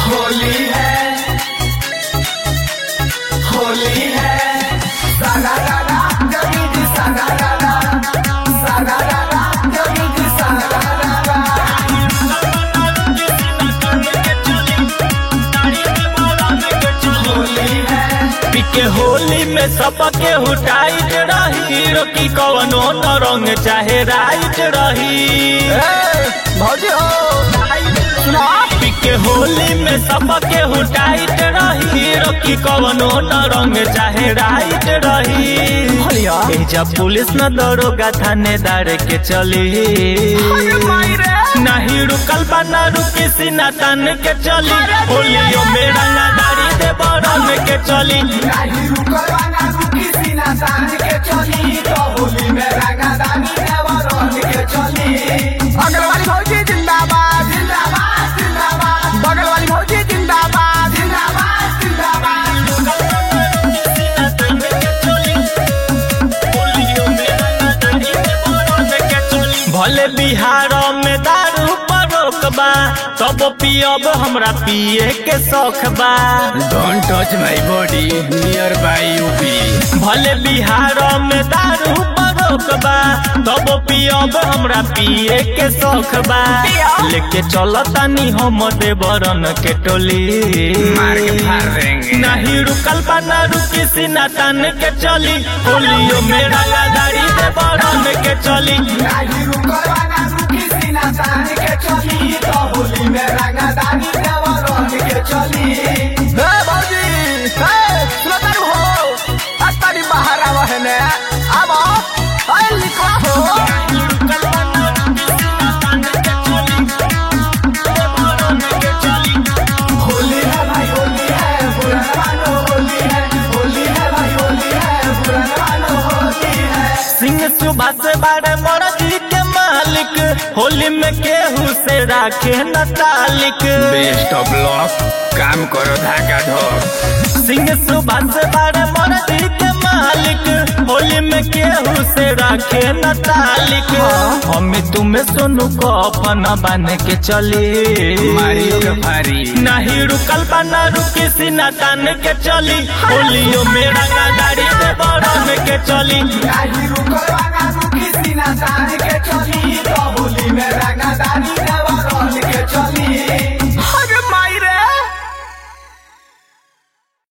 होली है होली है सारा रारा जगी जी सारा रारा सारा रारा जगी जी सारा रारा होली है पिके होली में सबके हुटाइट रही रोकी कवनो न रंग चाहे राइट रही भौजी हो पिके होली में सबके हुटाइट रही रोकी कवनो न रंग चाहे राइट रही भलिया। एजा पुलिस न दरोगा थानेदार के चली नहीं रुकल बा न रुकी सीना तान के चली होलियो में रंगादारी दे बरन के चली नहीं रुकवाना रुकी सीना तान के चली तो होली में रंगादानी देवरन के चली अगल वाली भौजी जिंदाबाद जिंदाबाद जिंदाबाद बगल वाली भौजी जिंदाबाद जिंदाबाद जिंदाबाद भले बिहार में दारू पर रोकबा तब पियब हमरा पिए के शौक बा Don't touch my body nearby UP. भले बिहार में दारू पर रोकबा तब पियब हमरा पिए के शौक बा लेके चल तानी हम देवरन के टोली मार के फाड़ देंगे नहीं रुकल बा ना रुकी सीना तान के चली होलियो में रंगादारी देवरन के चली नहीं रुकवाना रुकी सीना तान के चली तो होली में रंगादानी देवरन के चली हे भौजी हे सुनो तारू हो अत्तारी बाहर आवा है ने आवा अरे लिखा हो होली है भाई होली है पुराना मानो होली है होली है भाई होली है पुराना मानो होली है सिंह सुबह से बड़े मर्जी के मालिक होली में केहू से राखे न तालिक बेस्ट ऑफ लक काम करो धागा धो सिंह सुबह से बड़े मर्जी के मालिक होली में केहू से राखे न तालिक हमें तुम्हें सोनू को अपना बन के चली मारियो के फारी नहीं रुकल बा न रुकी सीना तान के चली होलियो में रंगादारी दे बरन के चली नहीं रुकवाना रुकी सीना तान के चली तो होली में रंग